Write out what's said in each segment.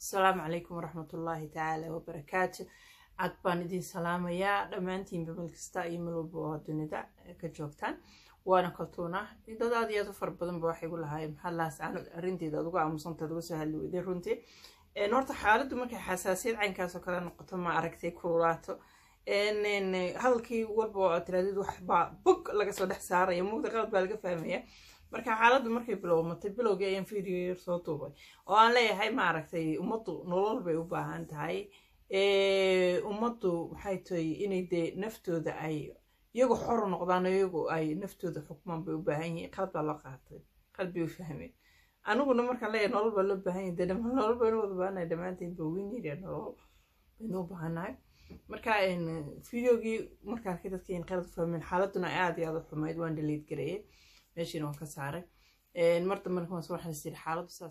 asalaamu calaykum waraxmatullaahi tacaala wabarakaatu cad baan idin salaamayaa dhammaantiinba meel kasta iyo meel walba oo dunida ka joogtaan waana kaltuuna dad aad iyo aad u fara badan ba waxay gu lahaayeen maxaa lahaas aanad arrinteeda aad uga aamusantaad uga soo hadli weyday runtii horta xaaladdu markay xasaasiyad caynkaasoo kale noqoto ma aragtay kululaato hadalkii walba oo tiraadid waxbaa bog laga soo dhex saaraya mugda qalad baa laga fahmaya marka xaaladdu markay bilowmatay bilowgii ayaan video yar soo duubay oo aan leeyahay maaragtay ummaddu nolol bay u baahan tahay ummaddu maxay tahay inay dee naftooda ay iyagu xor noqdaan iyagu ay naftooda xukmaan bay u baahan yihiin qalad baa loo qaatay qalbi u fahmeen aniguna markaan leeyahay nolol baa loo baahan yahay dee nolol baynu wada baahanahay dhammaanteen ba winyiriya nolol baynu u baahannahay marka videogii markaan arkay dadkeen qalad u fahmeen xaaladuna aada iyo aada u xumayd waan dhaliid gareeyay meeshiina waan ka saaray mar dambe markaan soo waxaan isiri xaaladdu saas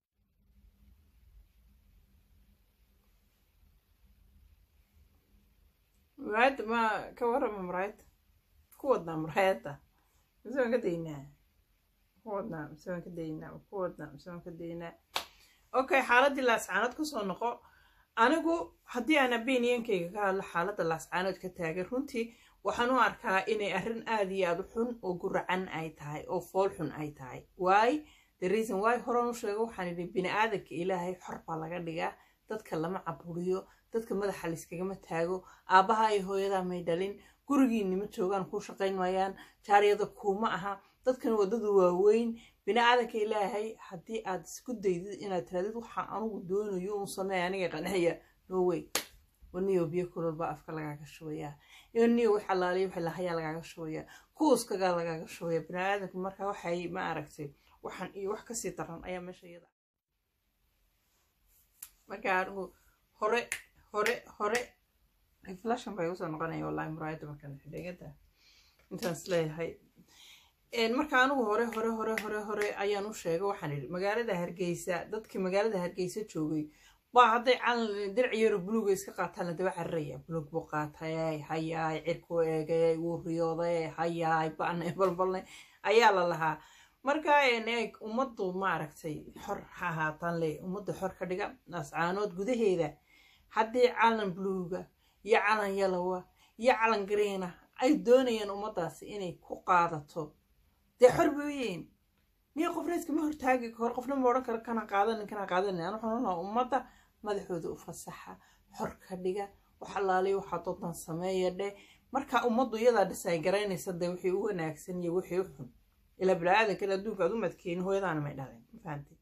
muraayadda ma ka warrama muraayadda ku wadnaa muraayadda mise waan ka daynaa ku wadnaa mise waan ka daynaa ku wadnaa mise waan ka daynaa okay xaaladdii laascaanood kusoo noqo anigu haddii aan abeniyankayga ka hadlo xaaladda laascaanood ka taagan runtii waxaan u arkaa inay arrin aada iyo aada u xun oo guracan ay tahay oo fool xun ay tahay waay the reason why horan u sheego waxaan idhi bini aadanka ilaahay xor baa laga dhigaa dadka lama caburiyo dadka madaxa layskagama taago aabbaha iyo hooyadaa may dhalin gurigiinima joogaan kuu shaqayn maayaan jaaryada kuuma aha dadkan waddadu waaweyn bini aadanka ilaahay haddii aad isku daydid inaad tiraadid waxaan anugu doonayo un sameeya aniga qanxiya norway waniyo biyo kulolbaa afka lagaaga shubayaa niyo wax alaaliya wax lahayaa lagaaga shubayaa kuuskagaa lagaaga shubaya bini aadanka marka waxay ma aragtay waxaan iyo wax kasii daran ayaa meesha iyada marka anigu hore hore hore reflashan bay usoo noqonaya wallahi muraayadda markaan xidhegada intaan isleeyahay marka anigu hore hore hore hore hore ayaan u sheegay waxaan idhi magaalada hargeysa dadkii magaalada hargeysa joogay baa hadday calan dirac yaro buluuga iska qaataan la daba cararaya buluug buu qaatay hayaay cirku eegay wuu riyooday hayaay ba'nay balbalnay ayaa la lahaa marka eeg ummaddu maaragtay xor ha ahaataan le ummadda xor ka dhiga ascaanood gudaheeda haddii calan buluuga iyo calan yalowa iyo calan gareena ay doonayaan ummaddaasi inay ku qaadato dee xor bay u yihiin miya qofna iskama hortaagi hor qofna ma odhan karo kana qaadanin kana qaadanin aan waxaan onaha ummadda madaxooda u fasaxa xor ka dhiga wax allaaliya waxaa doodan sameeya dheh marka ummaddu iyadaa dhisay garaynaysa dee wixii u wanaagsan iyo wixii u xun ilaa bini-aadankan adduunka aad u madkeeni hooyadaana may dhaleen ma fahamtay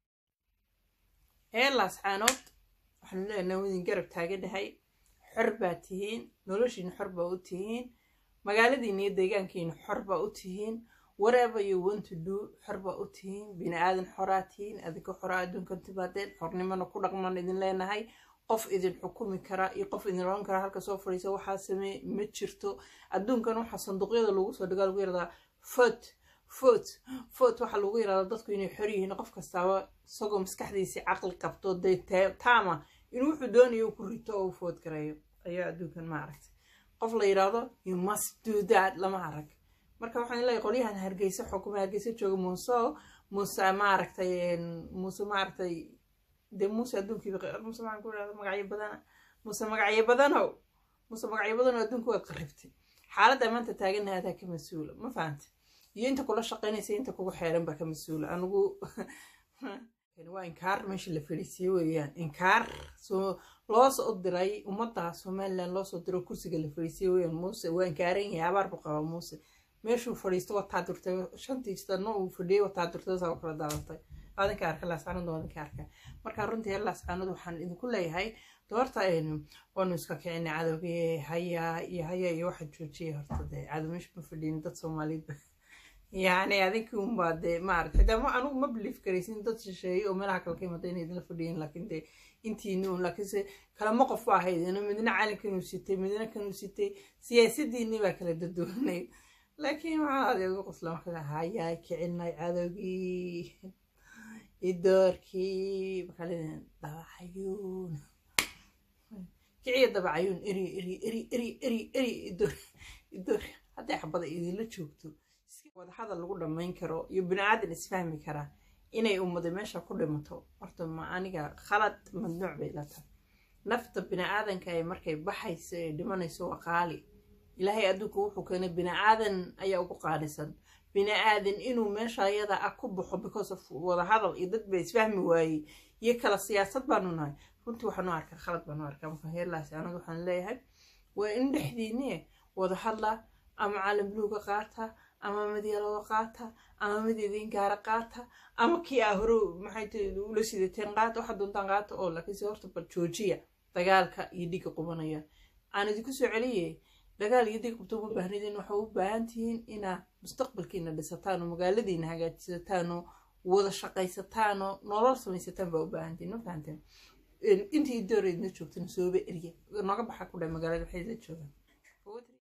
ee laascaanood waxaanu leenahay wadin garab taagan dhahay xor baa tihiin noloshiina xor baa u tihiin magaaladiina iyo deegaankiina xor baa u tihiin whatever you want to do xor baa u tihiin bini aadan xoraa tihiin adinka xoraa adduunkan timaadeen xornimona ku dhaqman idin leenahay qof idin xukumi kara iyo qof idin oran kara halka soo fadhiisa waxaa samee ma jirto adduunkan waxaa sanduuqyada lagu soo dhigaa lagu yaradaa fot fot fot waxaa lagu yaradaa dadku inay xor yihiin qof kastaaba isagoo maskaxdiisii caqli qabto dee taama inuu wuxuu doonayo ku rito oo u food gareeyo ayaa adduunkan ma aragtay qof la yidhaahdo you must do that lama arag marka waxaan leeyahay qolyahan hargeysa xukuma hargeysa jooga muuse muuse maaragtay muuse maaragtay dee muuse adduunkiiba muuse maxaan ku idhahda magacyo badana muuse magacyo badanow muuse magacyo badanow adduunka waad qarribtay xaaladda maanta taaganaha adaa ka mas-uula ma fahantay iyo inta kula shaqaynaysa inta kugu xeeran baa ka mas-uula anigu waa inkaar meesha la fadhiisiye weeyaan inkaar soo loo soo diray ummadda somalilan loo soo diro kursiga la fadhiisiye weeyaan muuse waa inkaaran yahay abaar buu qabaa muuse meeshuu fadhiisto wataa durtay shantii sano uu fadhiyey wataa durtay saa kala daadatay adinka arka laascaanood adinka arka marka runtii heer laascaanood waxaan idinku leeyahay doorta waanu iska kicinay cadowgii hayaa iyo hayaa iyo waxa joojiyay horta dee cadow meesha ma fadhiyin dad soomaaliyeed yacni adinkii unbaa dee maarata xitaa ma anugu ma biliif karaysin dad shisheeye oo meelaha kale ka imada inay idinla fadhiyin laakiin dee intiini un laakiinse kalama qof ba ahayd midna calankanuu sitay midna kanuu sitay siyaasadiinii baa kala dadoonayd laakiin waxaa adeeg ugu qosla markaa hayaa kicinay cadowgii idoorkii makaalidin dabacayuun kiciya dabacayuun eri eri eri eri eri eri idoor idoor hadday xabada idinla joogto wadahadal lagu dhammayn karo iyo bini aadan isfahmi karaa inay ummada meesha ku dhimato horta ma aniga khalad madnuuc bay la tahay nafta bini-aadanka ay markay baxayso ee dhimanayso waa qaali ilaahay adduunka wuxuu keenay bini-aadan ayaa ugu qaalisan bini-aadan inuu meesha ayada ah ku baxo because of wadahadal iyo dad ba isfahmi waayey iyo kala siyaasad baanu nahay runtii waxaanu arkaa khalad baanu arkaa marka heerlaas anadu waxaan leeyahay waa in dhexdiinne wada hadla ama caalam buluuga qaata ama mid yalada qaata ama mid idin gaara qaata ama kii aa hore maxay tii ula sidateen qaata waxa doontaan qaata oo laakiinse horta bal joojiya dagaalka iyo dhiga qubanaya aan idinku soo celiye dagaal iyo dig qabto uma baahnidin waxaa u baahan tihiin inaa mustaqbalkiina dhisataan oo magaaladiina hagaajisataan oo wada shaqaysataan oo nolol samaysataan baa u baahantihiin ma fahanteen intii dooreydna joogtana sooba erya nooga baxa ku dhahay magaalada waxay la joogaan